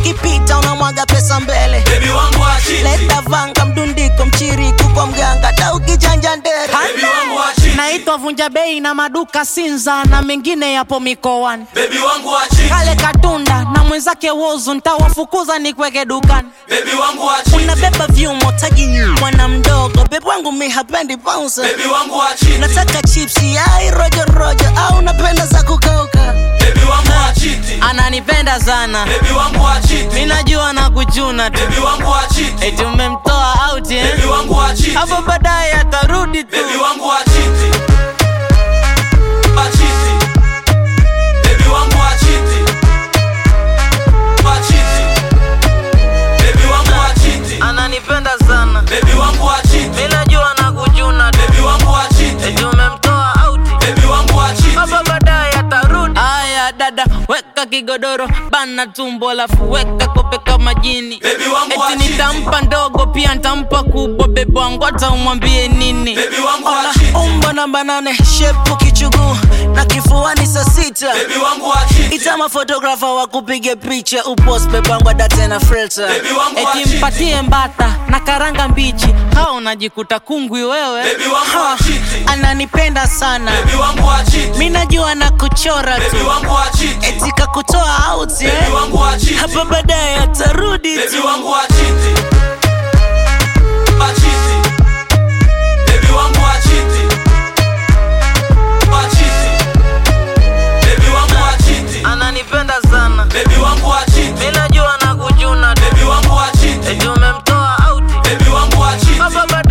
ukipita unamwaga pesa mbele Baby wangu wa chiti. leta vanga mdundiko mchiriku kwa mganga hata ukichanja ndere Baby wangu wa chiti. naitwa vunja bei na maduka sinza na mengine yapo mikoani Baby wangu wa chiti. kale katunda na mwenzake wozu ntawafukuza nikweke dukani Baby wangu wa chiti. unabeba vyumo taji mwana mdogo bebu wangu mi hapendi bounce Baby wangu wa chiti. nataka chipsi ai rojo rojo au napenda za kukauka Baby wangu wa chiti. ananipenda sana Baby wangu wa chiti. minajua na kuchuna tu Baby wangu wa chiti. eti umemtoa out eh? Baby wangu wa chiti. hapo baadaye atarudi tu Baby wangu wa chiti. Wa chiti. Baby wangu wa chiti. Wa chiti. Baby wangu wa chiti. ananipenda sana Baby wangu wa chiti. minajua na kuchuna tu Baby wangu wa chiti. eti umemtoa out Baby wangu wa chiti. hapa baadaye atarudi aya dada weka kigodoro bana tumbo alafu weka kope kama jini Baby wangu wa eti chiti. nitampa ndogo pia nitampa kubwa bebe wangu hata umwambie nini Baby wangu wa Ona, chiti. umbo namba nane shepu kichuguu na kifuani saa sita Baby wangu wa chiti. itama fotografa wa kupiga picha upos bebangwa date na filter Baby wangu wa eti chiti. mpatie mbata na karanga mbichi hao unajikuta kungwi wewe Baby wangu wa Ha, chiti. ananipenda sana Baby wangu wa chiti. mi najua na kuchora Baby tu wangu wa chiti. eti kakutoa out Baby eh? wangu wa chiti. hapa baadaye atarudi Baby tu wangu wa chiti. Wa chiti. Baby wangu wa chiti. Wa chiti. Baby wangu wa chiti. ananipenda sana Baby wangu wa chiti. mi najua na kuchuna tu Baby wangu wa chiti. eti umemtoa out Baby wangu wa chiti. hapa baadaye